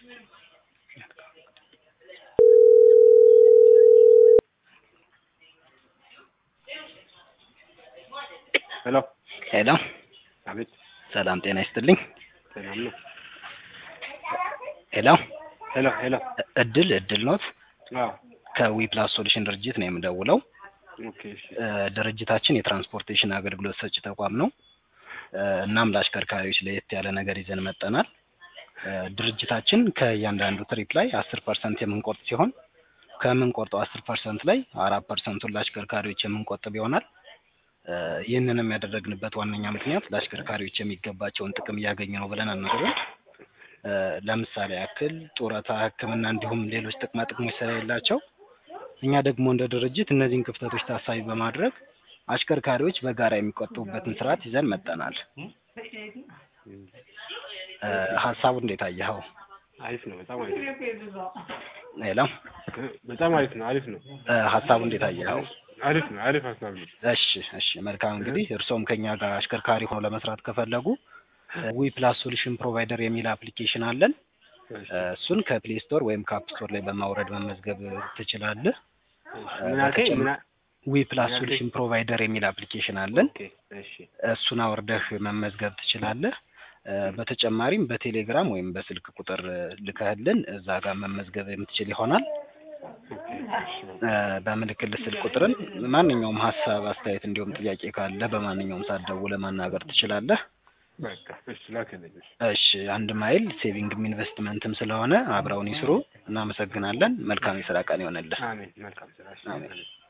ሄሎ ሄሎ አቤት ሰላም ጤና ይስጥልኝ። ሰላም ነው። ሄሎ ሄሎ ሄሎ እ- እድል እድል ኖት አዎ ከዊ ፕላስ ሶሉሽን ድርጅት ነው የምደውለው። ኦኬ እሺ እ፣ ድርጅታችን የትራንስፖርቴሽን አገልግሎት ሰጪ ተቋም ነው። እ፣ እናም ለአሽከርካሪዎች ለየት ያለ ነገር ይዘን መጠናል። እ፣ ድርጅታችን ከእያንዳንዱ ትሪፕ ላይ አስር ፐርሰንት የምንቆርጥ ሲሆን ከምንቆርጠው አስር ፐርሰንት ላይ አራት ፐርሰንቱን ለአሽከርካሪዎች የምንቆጥብ ይሆናል። እ፣ ይህንንም ያደረግንበት ዋነኛ ምክንያት ለአሽከርካሪዎች የሚገባቸውን ጥቅም እያገኙ ነው ብለን አናስብም። እ፣ ለምሳሌ ያክል ጡረታ፣ ሕክምና እንዲሁም ሌሎች ጥቅማ ጥቅሞች ስለሌላቸው እኛ ደግሞ እንደ ድርጅት እነዚህን ክፍተቶች ታሳቢ በማድረግ አሽከርካሪዎች በጋራ የሚቆጥቡበትን ስርዓት ይዘን መጠናል። እ፣ ሀሳቡ እንዴት አየኸው? አሪፍ ነው። በጣም አሪፍ ነው። ሄሎ እ፣ በጣም አሪፍ ነው። አሪፍ ነው። እ፣ ሀሳቡ እንዴት አየኸው? አሪፍ ነው። አሪፍ ሀሳብ ነው። እሺ እሺ መልካም እንግዲህ እርስዎም ከኛ ጋር አሽከርካሪ ሆነው ለመስራት ከፈለጉ ዊ ፕላስ ሶሉሽን ፕሮቫይደር የሚል አፕሊኬሽን አለን። እሺ እ፣ እሱን ከፕሌይ ስቶር ወይም ከአፕ ስቶር ላይ በማውረድ መመዝገብ ትችላለህ። እሺ። ምን አልከኝ? ምን አ- ዊ ፕላስ ምን አልከኝ? ሶሉሽን ፕሮቫይደር የሚል አፕሊኬሽን አለን። ኦኬ እሺ እሱን አውርደህ መመዝገብ ትችላለህ። እ፣ በተጨማሪም በቴሌግራም ወይም በስልክ ቁጥር እ፣ ልከህልን እዛ ጋር መመዝገብ የምትችል ይሆናል። ኦኬ እሺ እ፣ በምልክልህ ስልክ ቁጥርም ማንኛውም ሀሳብ፣ አስተያየት እንዲሁም ጥያቄ ካለ በማንኛውም ሰዓት ደውለህ ማናገር ትችላለህ። በቃ እሺ ላክልኝ። እሺ እሺ አንድ ማይል ሴቪንግም ኢንቨስትመንትም ስለሆነ አብረውን ይስሩ። እናመሰግናለን። መልካም የስራ ቀን ይሆንልህ። አሜን። መልካም ስራ። እሺ አሜን። አሜን።